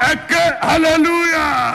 ẹ ké hallelujah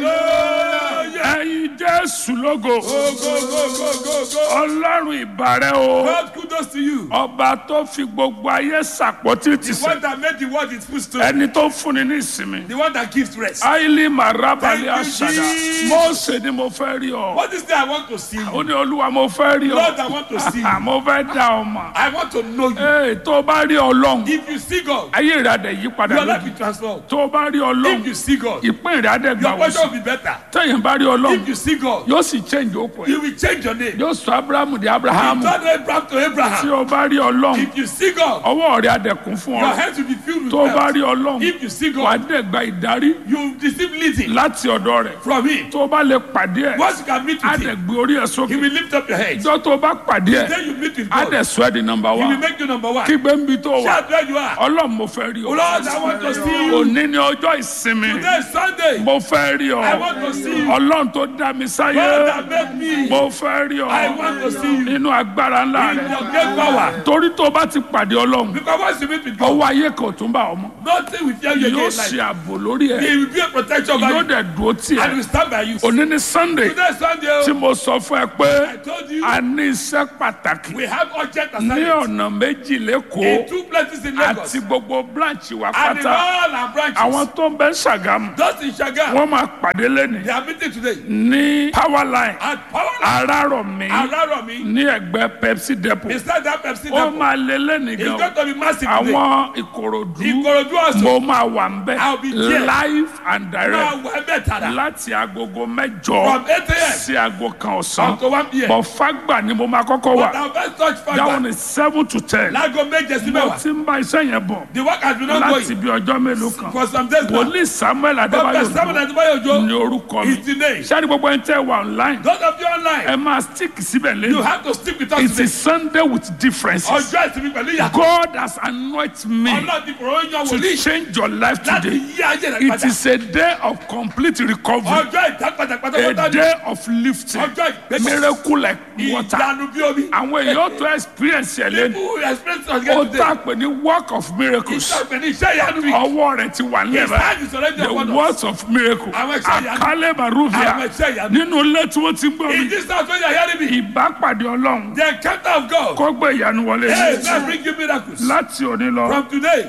Hallelujah. ẹyin jésù lógo Go, go, go, go, go, go. ọlọ́run ìbàrẹ̀ o God, kudos to you. ọba tó fi gbogbo ayé sàpótí ti The sè one that made the world its footstool. ẹni tó ń fúnni ní ìsinmi The one that gives rest. aili marabali Thank you, asada Jesus. mose ni mo fẹ́ rí ọ What is that I want to see? ó ní olúwa mo fẹ́ rí Lord, I ọ want to see. mo fẹ́ dá ọ mọ̀ I want to know you. ee tó o bá rí ọlọ́run If you see God, ayé rẹ̀ adẹ̀ yí padà your life lójú will transform. tó o bá rí If ọlọ́run you see God, ìpín rẹ̀ adẹ̀ gbà your wọ́n portion sí will be better. tẹ̀yìn bá rí ọlọ́run If you see God, yóò sì change okùn ẹ̀ He will change your name. yóò sọ abrahamu di abrahamu Turn Abraham to tí Abraham. o bá rí ọlọ́run If you see God, ọwọ́ rẹ̀ adẹ̀kùn fún your ọ hands will be filled with tó o bá wealth. rí ọlọ́run If you see wà á God, dẹ̀ gba ìdarí you will receive leading láti ọ̀dọ̀ rẹ̀ from Him. tó o bá lè pàdé ẹ̀ Once you can meet á with dẹ̀ Him, gbé orí ẹ̀ He sókè will lift up your head. ìjọ tó o bá pàdé ẹ̀ Then you meet with á God. dẹ̀ sọ ẹ́ di nọmba He will wá make you number one. kí gbẹ́ǹbì tó wà Shout where you are. ọlọ́run mo fẹ́ rí ọ Lord, I want to see you. òní ni ọjọ́ ìsinmi Today is Sunday. mo fẹ́ rí ọ I want to see you. ọlọ́run tó dá mi sáyé God that made me. mo fẹ́ rí ọ I want to see you. nínú agbára ńlá In rẹ̀ your great power. torí tó o bá ti pàdé ọlọ́run Because once you meet with God, ọwọ́ ayé kan ò tún bá ọmọ nothing will fear you yóò again. ṣe Like, ààbò lórí ẹ̀ he will be a protection over yóò you. dẹ̀ dúró tì And ẹ́ will stand by you. òní ní sunday Today is Sunday. tí oh. mo sọ fún ẹ pé I told you. a ní iṣẹ́ pàtàkì We have urgent ní assignments. ọ̀nà méjì In lẹ́kọ̀ọ́ two places in Lagos. àti gbogbo branch wa And in pátá all our branches. àwọn tó ń bẹ ṣàgámù Those in Shaga. wọ́n máa pàdé lẹ́nìí They are meeting today. ní power line At Power arárọ̀mí Araromi. ní ẹgbẹ́ pepsi depot Beside that Pepsi ó depot. máa lé lẹ́nìí It's gan going to be massive today. àwọn ìkòròdú Ikorodu also. mo máa wà ń bẹ I'll be there. live and direct Now we're better. láti agogo From mẹ́jọ 8 a.m. sí aago kan ọ̀sán up to 1 p.m. bọ̀ fágbà ni mo máa kọ́kọ́ But wà our first touch dáhùn factor. ní seven to ten Lago méje sí mo mẹ́wàá. ti ń bá iṣẹ́ yẹn bọ̀ The work has been láti ongoing bí ọjọ́ mélòó kan for some days now. wòlíì samuel Prophet adébáyò Samuel dùn Adebayo ní Ojo orúkọ mi is the name. sẹ́ni gbogbo ẹni tẹ́ wà online Those of you online, ẹ máa stick síbẹ̀ you lẹ́nu have to stick with us it today. is sunday with differences Ọjọ́ ìsinmi pẹ̀lú ìyàtọ̀. god has anointed me Ọlọ́run ti fòrò yan to wòlíì change your life láti today yí ayé rẹ̀ it padà. is a day of complete recovery Ọjọ́ ìdápadà a pátápátá ni. day of lifting Ọjọ́ ìgbésẹ̀. miracle like water Ìyanu bí omi. àwọn èèyàn tó experience ẹ̀ lẹ́nu People experience us ó again tá a today. pè ní work of miracles Ìṣàgbẹ̀ ní iṣẹ́ ìyanu mi. ọwọ́ rẹ̀ ti wà nílẹ̀ His báyìí hand is already the upon us. words of miracle Àwọn iṣẹ́ ìyanu. àkálẹ̀ maruvia Àwọn iṣẹ́ ìyanu. nínú ilé tí wọ́n ti ń gbọ́ In mi this house when you are hearing me, ìbápàdé ọlọ́run the encounter of God. kó gbé ìyanu wọlé Hey, man, bring you miracles. láti òní lọ From today,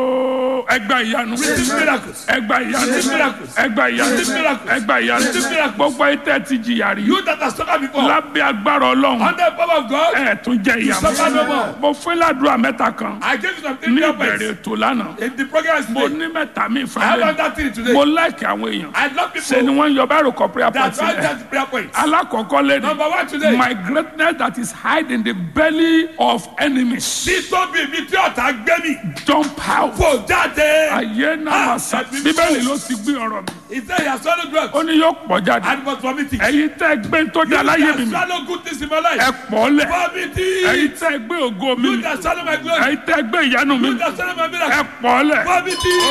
ooo ẹgbà ìyanu receive miracles. ẹgbà ìyanu Receive miracles. ẹgbà ìyanu Receive miracles. ẹgbà ìyanu Receive miracles. gbogbo ìtẹ́ ti jìyà rí You that have suffered before, lábẹ́ agbára ọlọ́run under the power of God, ẹ̀ tún jẹ́ ìyàwó suffer no more. mo fún ládùúrà mẹ́ta kan I gave you some three ní prayer ìbẹ̀rẹ̀ points. ètò lánàá In the program mo today, ní mẹ́ta mi I ìfẹ́ have lẹ́nu another three today. mo láìkì àwọn èèyàn I love ṣe ni people wọ́n ń yọ báyìí kọ prayer that point write rẹ̀ down the prayer points. alákọ̀ọ́kọ́ lẹ́nu Number one today, my greatness that is hide in the belly of enemies títóbi mi tí ọ̀tá gbé mi jump out fò jáde. ayé náà Ah, máa sa ẹ̀mí bíbélì mímọ́. ló ti gbé ọ̀rọ̀ mi He said he has swallowed drugs ó ní yóò pọ̀ jáde and was vomiting. ẹ̀yin tẹ́ gbé tó dá You láyé mi that mi swallow good things in my life. ẹ pọ̀ lẹ̀ Vomiting. ẹ̀yin tẹ́ gbé ògo mi You mi that swallow my glory. ẹ̀yin tẹ́ gbé ìyanu mi You mi that swallow my ẹ miracle. pọ̀ lẹ̀ Vomiting.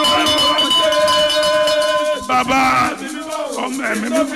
bàbá ọmọ ẹ̀mí mi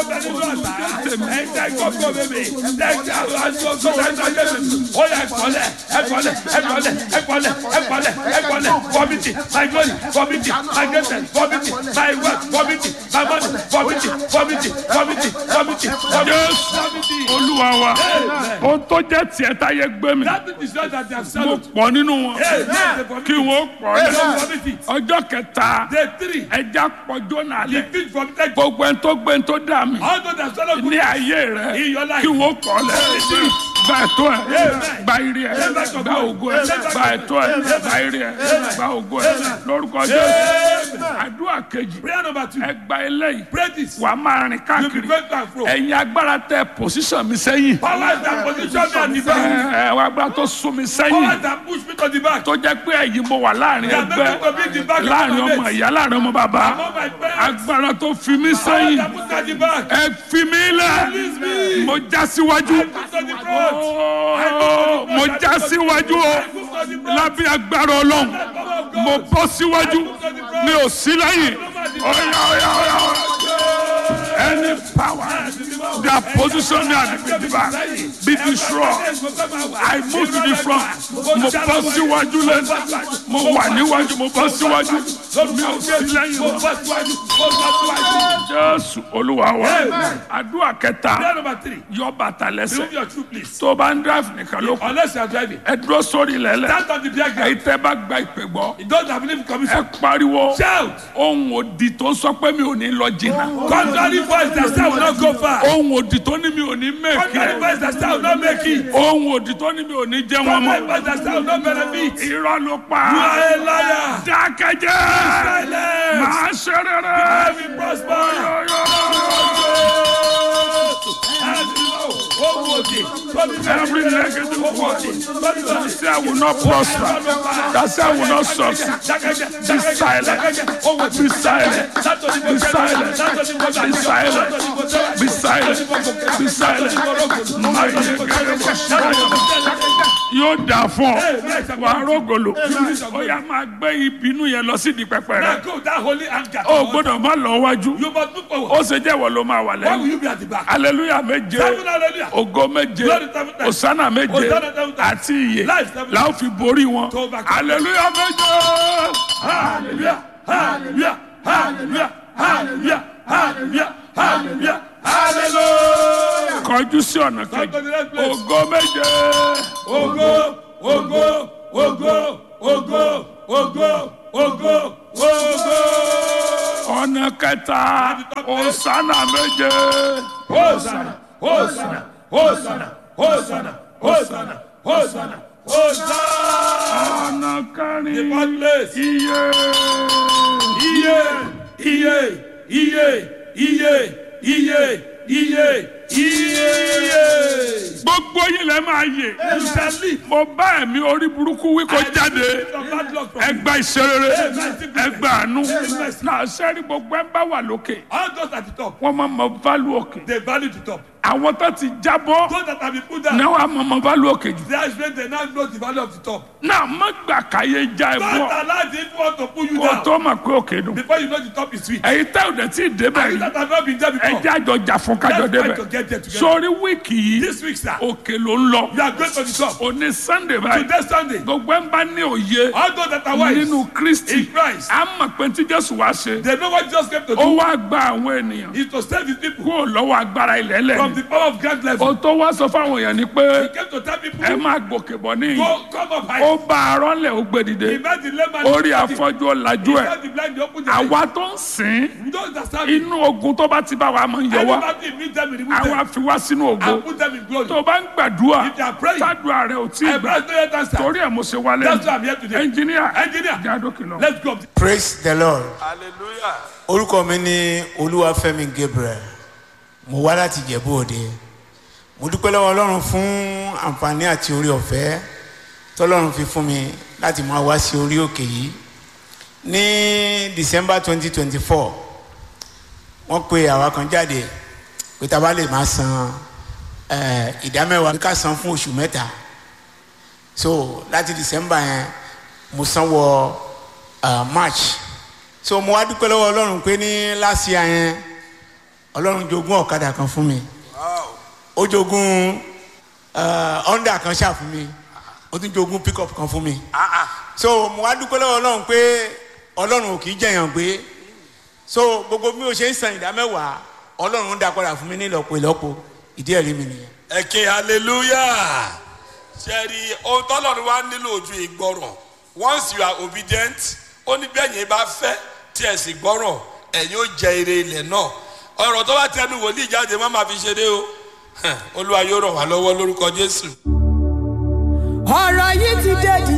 jésù olúwa wa ohun tó jẹ́ tiẹ̀ táyé gbé mi mo pọ̀ nínú wọn kí wọ́n pọ̀ lẹ̀ ọjọ́ kẹta ẹja pọ̀jọ́ náà lẹ̀ gbogbo ẹni tó gbé ẹni tó dà mí ní ayé rẹ In your life. kí wọ́n pọ̀ lẹ̀ gba ẹ̀tọ́ ẹ̀ gba ire ẹ̀ gba ògo ẹ̀ gba ẹ̀tọ́ ẹ̀ gba ire ẹ̀ gba ògo ẹ̀ lórúkọ jésù àdúrà kejì Prayer number two. ẹ gba eléyìí Pray this. wàá máa rìn You be káàkiri going to and fro. ẹ̀yin agbára tẹ pòsíṣàn mi sẹ́yìn Powers that position me at the back. ẹ ẹ agbára tó sún mi sẹ́yìn Powers that push me to the back. tó jẹ́ pé ẹ̀yin mo wà láàrin That make me to ẹgbẹ́ be the back of láàrin my ọmọ mates. ìyá láàrin ọmọ bàbá Among my parents. agbára tó fi mí Powers sẹ́yìn that put me at the back. ẹ fi mí lẹ̀ Release me. mo já síwájú I put to the front. Ooo, mo já síwájú o I put to the front. lábẹ́ agbára ọlọ́run Power of mo God. bọ́ síwájú mi ò sí lẹ́yìn ọ̀yà ọ̀yà ọ̀yà any power that position me at the back be destroyed. I move to the front. Mo bọ́ síwájú lẹ́nu. Mo wà níwájú, mo bọ́ síwájú. Mi ò sí lẹ́yìn mọ́. Jésù Olúwa wa. Àdúrà kẹta Prayer number three. yọ bàtà Remove lẹ́sẹ̀. your shoe, please. Tó o bá ń drive nìkan ló kù. Unless you are driving. Ẹ dúró sórí lẹ́lẹ̀. Stand on the beer Èyí ground. tẹ́ bá gba ìpè gbọ́. Those that believe in Ẹ commission. pariwo. Shout. Ohun òdì tó sọ pé mi ò ní lọ jìnnà. Contrary voice that say I will not go far. Ohun òdì tó ní mi ò ní Contrary mẹ́kì. voice that say I will not make it. Ohun òdì tó ní mi ò ní jẹ́ wọn Contrary mọ́. voice that say I will not benefit. Irọ́ ló You pa. are a liar. Dákẹ́jẹ́. Silence. Màá ṣe rere. I will prosper. Every negative word that say I will not prosper, that say I will not succeed, be silent, be silent, be silent, be silent, be silent, be silent. Máa yẹ gẹ́gẹ́ bó ṣe yóò dà fún ọ wà á rògòlò ó yà máa gbé ìbínú yẹn lọ sí di pẹpẹ rẹ Now go that holy anger. ó gbọ́dọ̀ má lọ wájú You must move ó forward. ṣe jẹ́wọ́ ló máa wà Why will lẹ́yìn you be at the back? aleluya méje Seven hallelujah. ògo méje Glory seven times. osana méje Hosanna seven times. àti iye Life seven làwọn fi borí wọn To overcome. aleluya méje Hallelujah. Hallelujah. Hallelujah. Hallelujah. Hallelujah. Hallelujah. Hallelujah. kọjú sí ọ̀nà Come to kejì the next place. ògo méje Ogo, ogo, ogo, ogo, ogo, ogo, ogo. ọ̀nà kẹta osana méje Hosanna, Hosanna, Hosanna, Hosanna, Hosanna, Hosanna, Hosanna. ọ̀nà The kẹrin fourth place. iye Iye, iye, iye, iye, iye, iye, iye. gbogbo yìí lẹ máa yè You shall live. mo bá ẹ̀mí orí burúkú wí kó jáde. From bad luck from you. ẹgbà ìṣerere ẹgbà àánú náà sẹ́rí gbogbo ẹ̀ ń bá wà lókè All those at the top, wọ́n máa mọ válù òkè they value the top. àwọn tó ti jábọ́ Those that have been put down, náà wàá mọ mọ válù òkè jù they are when they now know the value of the top. náà má gbà káyé já ẹ Don't bọ́ allow the evil one to pull you kó down tó mọ̀ pé òkè dùn before you know the top is sweet. èyí tẹ́ ò dẹ̀ tí ì débẹ̀ And you yìí that have not been there before, ẹjẹ́ àjọ jà fún kájọ let's try débẹ̀ to get there together. sórí wíìkì yìí This week, sir, òkè ló ń lọ you are going to the top. òní sunday báyìí Today, Sunday, gbogbo ẹ̀ ń bá ní òye all those that are wise nínú kristi in Christ, á mọ̀ pé tí jésù wá ṣe they know what Jesus came to ó do wá gba àwọn ènìyàn is to save his people kúrò lọ́wọ́ agbára ilẹ̀ lẹ̀ from the power of grand level. o tó wá sọ fáwọn èèyàn ni pé He came to tell people, ẹ máa gòkè bọ̀ níyì go, come up high. ó bá arọ́ lẹ̀ ó gbé dìde He made the layman orí afọ́jú ọ̀làjú ẹ̀ He the blind, he opened the eyes. àwa tó ń sìn Those that serve him, inú ogun tó bá ti bá wa máa ń yọ wá anybody meet them, he remove àwa them fi wá sínú ògo and put them in glory. tó bá ń gbàdúrà If you are praying, tádùá rẹ ò tí ì I gbà bless no yet answer. torí ẹ̀ mo ṣe wálé That's why I'm here today. ẹnjìníà Engineer, jádókè lọ. let's go. praise the lord Hallelujah. orúkọ mi ní olúwafẹ́mi gabriel mo wá láti jẹ̀bú òde mo dúpẹ́ lọ́wọ́ ọlọ́run fún àǹfààní àti orí ọ̀fẹ́ tọ́lọ́run fi fún mi láti máa wá sí orí òkè yìí ní december twenty twenty four wọ́n pe àwa kan jáde pé tá a bá lè máa san eh, ìdámẹ́wàá bí ká san fún oṣù mẹ́ta so láti december yẹn mo san wọ uh, march so mo wá dúpẹ́ lọ́wọ́ ọlọ́run pé ní last year yẹn ọlọ́run jogún ọ̀kadà kan fún mi ó jogún uh, honda kan ṣáà fún mi ó tún jogún pickup kan fún mi so mo wá dúpẹ́ lọ́wọ́ ọlọ́run pé ọlọ́run ò kì í jẹ̀yàn gbé so gbogbo bí o ṣe ń san ìdá mẹ́wàá ọlọ́run ń dá padà fún mi ní ìlọ́po ìlọ́po ìdí ẹ̀rí mi nìyẹn. ẹ ké hallelujah ṣẹ́ẹ̀rì ohun tọ́lọ́run wá nílò ojú ìgbọràn once you are obedient ó ní bí ẹ̀yin bá fẹ́ tí ẹ̀ sì gbọ́ràn ẹ̀yin ó jẹ ire ilẹ̀ náà ọ̀rọ̀ tó bá tẹnu wòlíì jáde má máa fi ṣeré o olúwa yóò ràn wá lọ́wọ́ lórúkọ jésù. ọ̀rọ̀ yìí ti dé di